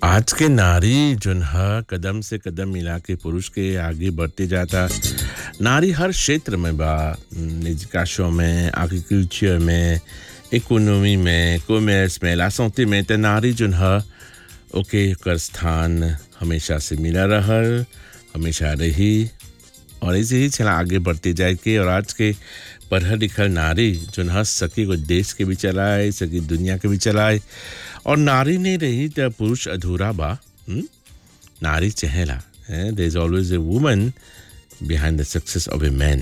आज के नारी जोन ह कदम से कदम मिला के पुरुष के आगे बढ़ते जाता नारी हर क्षेत्र में बा एजुकेशन में एग्रीकल्चर में इकोनॉमी में कॉमर्स में लासौती में त नारी जोन ह ओके ओकर स्थान हमेशा से मिला रहल हमेशा रही और ऐसे ही चला आगे बढ़ते जाए के और आज के पढ़ल लिखल नारी जोन ह सकी को देश के भी चलाए सकी दुनिया के भी चलाए और नारी नहीं रही तो पुरुष अधूरा बा हुँ? नारी चहेला there is always a woman behind the success of a man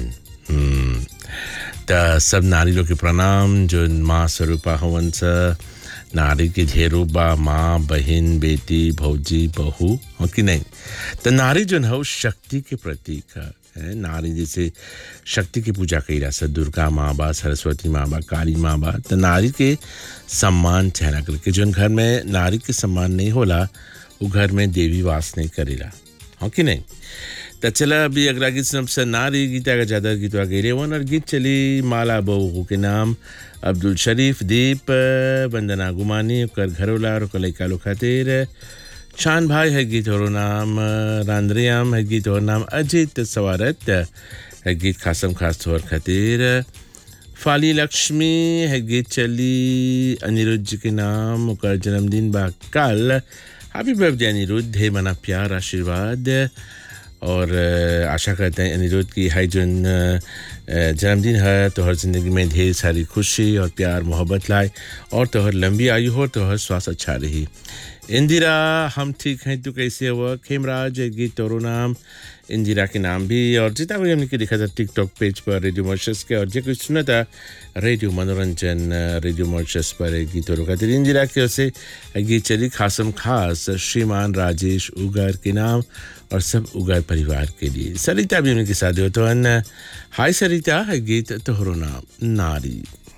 त सब नारी लोग के प्रणाम जो माँ स्वरूपा हवन स नारी के ढेरो बा माँ बहन बेटी भौजी बहू हो कि नहीं तो नारी जो है शक्ति के प्रतीक है है नारी जैसे शक्ति की पूजा कैला से दुर्गा माँ बा सरस्वती माँ बा काली माँ बा तो नारी के सम्मान चहना करके जो घर में नारी के सम्मान नहीं होला वो घर में देवी वास नहीं करेला हो कि नहीं तो चला अभी अगला गीत सबसे नारी गीता का ज़्यादा गीतवा गेले वन और गीत चली माला बहू के नाम अब्दुल शरीफ दीप वंदना गुमानी ओकर घरोला और ओकर लैका लोग खातिर शान भाई है गीत और नाम रांद्रियाम है गीत और नाम अजित सवारत है गीत खासम खास तौर खातिर फाली लक्ष्मी है गीत चली अनिरुद्ध जी के नाम ओकर जन्मदिन बा कल हैप्पी बर्थडे अनिरुद्ध है मना प्यार आशीर्वाद और आशा करते हैं अनिरुद्ध की हाई जोन जन्मदिन है तो हर ज़िंदगी में ढेर सारी खुशी और प्यार मोहब्बत लाए और तो हर लंबी आयु हो तो हर स्वास्थ्य अच्छा रही इंदिरा हम ठीक हैं तू कैसे हुआ खेमराज गीत और नाम इंदिरा के नाम भी और जितना भी हमने लिखा था टिकटॉक पेज पर रेडियो मॉर्शस के और जो कुछ सुना था रेडियो मनोरंजन रेडियो मॉर्शस पर एक गीत और खातिर इंदिरा की ओर से गीत चली खासम खास श्रीमान राजेश उगर के नाम और सब उगर परिवार के लिए सरिता भी उनके साथ हो तो हाय सरिता है गीत तोहरो नाम नारी